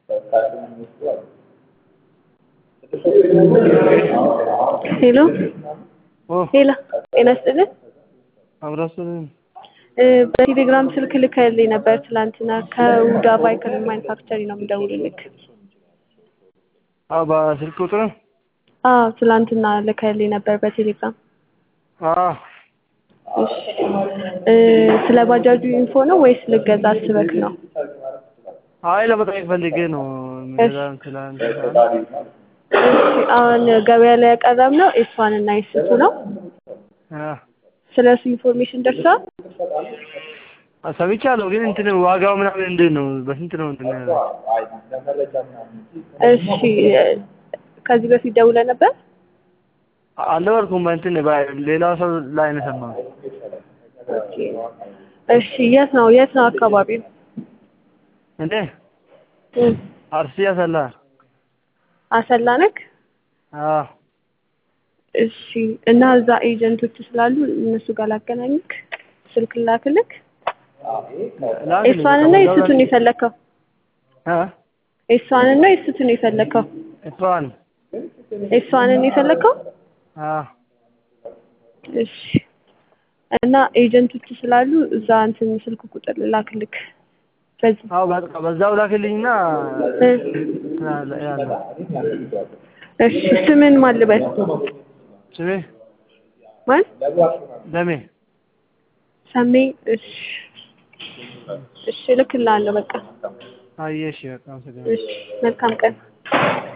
ሄሎ ኦ ሄሎ ጤና ይስጥልን አብራሱን እ በቴሌግራም ስልክ ልከህልኝ ነበር ትላንትና ከውዳ ቫይክል ማኒፋክቸሪንግ ነው የምደውልልክ አዎ በስልክ ቁጥር አዎ ትላንትና ልከህልኝ ነበር በቴሌግራም አዎ እሺ እ ስለ ባጃጁ ኢንፎ ነው ወይስ ልገዛ አስበክ ነው አይ ለመጠየቅ ፈልጌ ነው ሚዛን ትላንት እሺ አሁን ገበያ ላይ ያቀረብነው ኤስዋን እና ኤስቱ ነው አ ስለ እሱ ኢንፎርሜሽን ደርሷል ሰምቻለሁ ግን እንትን ዋጋው ምናምን እንዴት ነው በስንት ነው እንትን ያለው እሺ ከዚህ በፊት ደውለህ ነበር አልነበርኩም በእንትን ሌላ ሰው ላይ ነው የሰማሁት ኦኬ እሺ የት ነው የት ነው አካባቢው እንዴ እ አርሲ ያሰላ አሰላ ነክ አዎ እሺ እና እዛ ኤጀንቶች ስላሉ እነሱ ጋር ላገናኝክ ስልክ ላክልክ ኤስዋን እና ኤስቱን የፈለከው አ ኤስዋን እና ኤስቱን የፈለከው እሷን ኤስዋንን የፈለከው አዎ እሺ እና ኤጀንቶች ስላሉ እዛ እንትን ስልክ ቁጥር ላክልክ በዚህ አዎ በቃ በዛው ላክልኝና እ እንትን አለ ያለው እሺ ስምን ማን ልበል ስሜ ማን ደሜ ሰሜ እሺ እሺ እልክልሃለሁ በቃ አየሽ በቃ አመሰግናለሁ እሺ መልካም ቀን